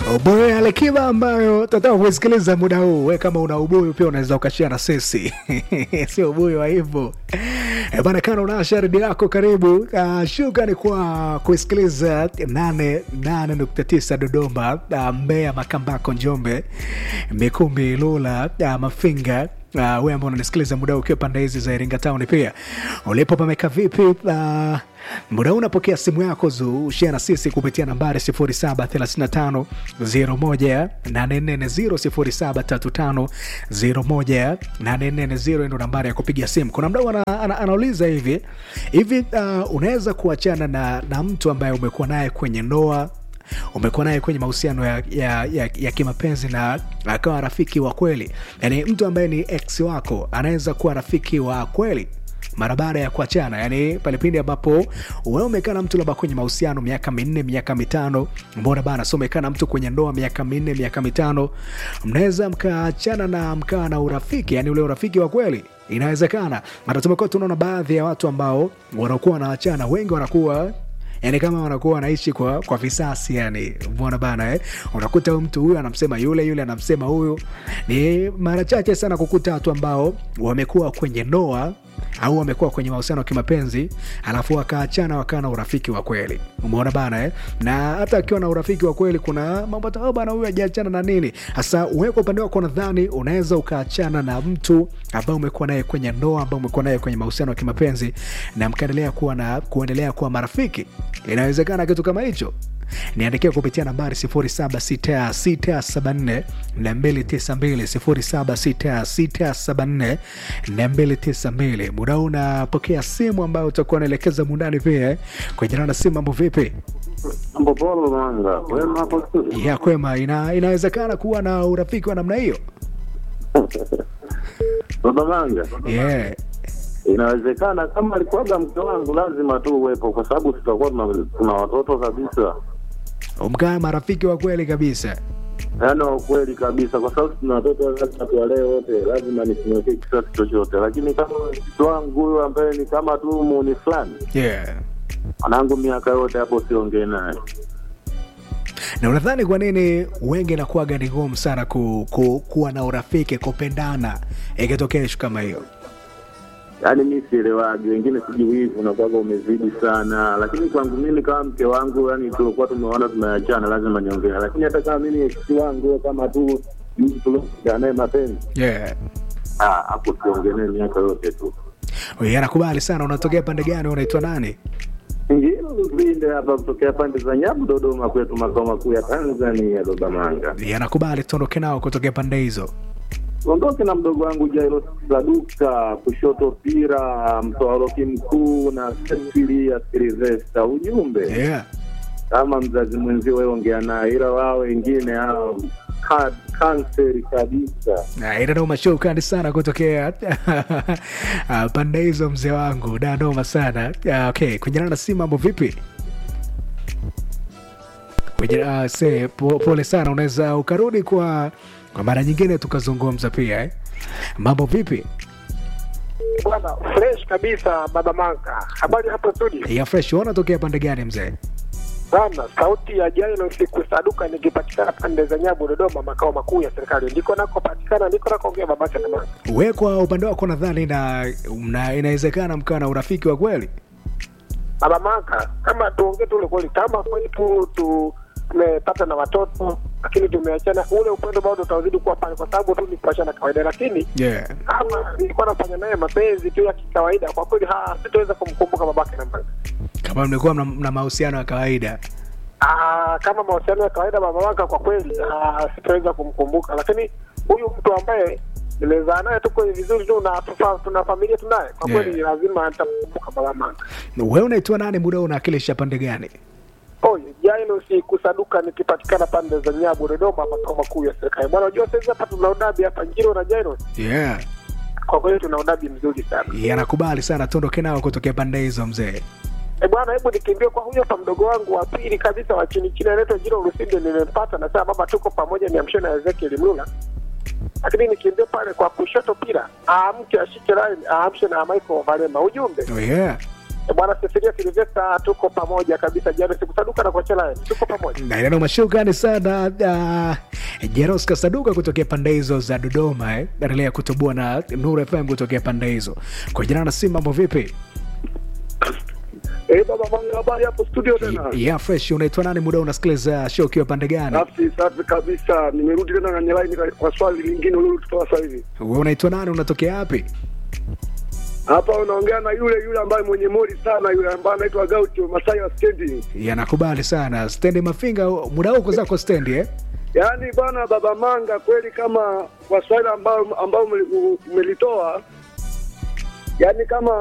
Ubuyu Alikiba ambayo tunataka kusikiliza muda huu. We kama una ubuyu pia unaweza ukashia na sisi sio ubuyu wa hivyo E bana, kana unaasha redio yako, karibu. Uh, shukrani kwa kusikiliza 88.9 Dodoma, uh, Mbeya, Makambako, Njombe, Mikumbi, Lula, uh, Mafinga Uh, we ambao unanisikiliza muda huu ukiwa pande hizi za Iringa Town, pia ulipo pameka vipi? Uh, muda huu unapokea simu yako zu share na sisi kupitia nambari 0735 01 840 0735 01 ndo nambari ya kupiga simu. Kuna mdau ana, ana, anauliza hivi hivi, uh, unaweza kuachana na, na mtu ambaye umekuwa naye kwenye ndoa umekuwa naye kwenye mahusiano ya, ya, ya, ya kimapenzi na akawa rafiki wa kweli. Yani mtu ambaye ni ex wako anaweza kuwa rafiki wa kweli mara baada ya kuachana, yani pale pindi ambapo wewe umekaa na mtu labda kwenye mahusiano miaka minne miaka mitano, mbona bana, so umekaa na mtu kwenye ndoa miaka minne miaka mitano, mnaweza mkaachana na mkaa na urafiki, yani ule urafiki wa kweli inawezekana. Mara tumekuwa tunaona baadhi ya watu ambao wanakuwa wanaachana, wengi wanakuwa yani kama wanakuwa wanaishi kwa, kwa visasi yani, mbona bana eh? Unakuta huyu mtu huyu anamsema yule yule anamsema huyu. Ni mara chache sana kukuta watu ambao wamekuwa kwenye ndoa au wamekuwa kwenye mahusiano ya kimapenzi alafu wakaachana wakawa na urafiki wa kweli, umeona bana eh? Na hata akiwa na urafiki wa kweli, kuna mambo oh, bana huyu hajaachana na nini. Hasa wewe kwa upande wako, nadhani unaweza ukaachana na mtu ambaye umekuwa naye kwenye ndoa, ambaye umekuwa naye kwenye mahusiano ya kimapenzi na mkaendelea kuwa na kuendelea kuwa marafiki. Inawezekana kitu kama hicho? Niandikia kupitia nambari 076674 292 076674 muda huu unapokea simu ambayo utakuwa unaelekeza mundani pia kwenye na simu. Mambo vipi? Mambo polo manga. Wema hapo studio. Ya kwema, ina, inawezekana kuwa na urafiki wa namna hiyo Baba manga. yeah. Inawezekana kama alikuwaga mke wangu lazima tu uwepo kwa sababu tutakuwa tuna, tuna watoto kabisa. Mkaa marafiki wa kweli kabisa. Yaani wa ukweli kabisa kwa sababu tuna watoto lazima tuwalee wote, lazima nisimwekee kisasi chochote. Lakini kama mtoto wangu huyu ambaye ni kama tu muni fulani, Yeah. mwanangu miaka yote hapo siongee naye. Na unadhani kwa nini wengi inakuwaga ni ngumu sana ku, ku, kuwa na urafiki kupendana ikitokea ishu kama hiyo? Yaani mi sielewagi, wengine sijui hivi unakuwaga umezidi sana, lakini kwangu mimi kama mke wangu, yani tulikuwa tumeona tumeachana, lazima niongee. Lakini hata kama mimi ex wangu kama tu mtu tulioa naye mapenzi, Yeah. ah, hapo siongee naye miaka yote tu. Wewe anakubali sana. Unatokea pande gani? Unaitwa nani? Ngilo Lupinde hapa kutokea pande za Nyabu, Dodoma kwetu, makao makuu ya Tanzania, Dodamanga. Yeye anakubali tuondoke nao kutokea pande hizo. Ondoke na mdogo wangu Jairo Saduka, kushoto pira, mtoaroki mkuu na Cecilia Silvesta. Ujumbe Yeah. kama mzazi mwenzio wewe ongea naye, ila wao wengine hao ka- kanseri kabisa. Na ina noma shukrani sana kutokea ah, pande hizo mzee wangu da noma sana Ah, okay kunyana na simu mambo vipi Kwenye- ah, se po, pole sana unaweza ukarudi kwa kwa mara nyingine tukazungumza pia eh? mambo vipi Bwana fresh kabisa, baba Manga. Habari hapo studio ya fresh unatokea pande gani mzee bana. Sauti ya Jailo siku saduka, nikipatikana pande za Nyabu, Dodoma, makao makuu ya serikali, ndiko nakopatikana, ndiko nakoongea babake na mama. we kwa upande wako nadhani na, na inawezekana mkaa na urafiki wa kweli Baba Manga, kama tuongee tu ule kweli, kama kweli tu tu tumepata na watoto lakini tumeachana, ule upendo bado utazidi kuwa pale, kwa sababu tu ni kuachana kawaida, lakini yeah. kama nilikuwa nafanya naye mapenzi tu ya kikawaida, kwa kweli ha sitaweza kumkumbuka babake na mama. kama mlikuwa mna, mna mahusiano ya kawaida Ah, kama mahusiano ya kawaida baba waka kwa kweli ah, sitaweza kumkumbuka, lakini huyu mtu ambaye nimezaa naye tuko vizuri tu na tufa, tuna familia tunaye, kwa Yeah. kweli lazima nitamkumbuka baba manga. we unaitwa nani muda huu unawakilisha pande gani Oh, jaino si kusaduka nikipatikana pande za Nyabu Dodoma, makao makuu ya serikali. Bwana, unajua sasa hapa tuna udabi hapa Njiro na Jaino, yeah. kwa kweli tuna udabi mzuri sana. yanakubali sana tuondoke nao kutokea pande hizo mzee E bwana, hebu nikimbie kwa huyo hapa mdogo wangu wa pili kabisa wa chini chini, anaitwa Jiro Lusinde, nimempata na sasa baba, tuko pamoja, niamshe na Ezekiel Mlula. Lakini nikimbie pale kwa kushoto pira, aamke ashike line, aamshe na Michael Valema. Ujumbe oh, yeah. Eh, Bwana Cecilia Silvesta, tuko pamoja kabisa. Jana sikusaduka na kuachana, tuko pamoja. na neno mashukrani sana uh, Jeros Kasaduka kutokea pande hizo za Dodoma eh. Endelea kutoboa na Nuru FM kutokea pande hizo. Kwa jina na simu, mambo vipi? Eh, baba Manga, habari hapo studio tena? Yeah, fresh. Unaitwa nani? Muda unasikiliza show ukiwa pande gani? Safi safi kabisa, nimerudi tena kwenye line kwa- kwa swali lingine ulilolitoa sasa hivi. Wewe unaitwa nani? Unatokea wapi? Hapa unaongea na yule yule ambaye mwenye mori sana, yule ambaye anaitwa Gaucho Masai wa stendi. Yanakubali sana stendi Mafinga, muda huko zako stendi eh? Yaani bwana, baba Manga, kweli kama kwa swali ambao ambao umelitoa, yaani kama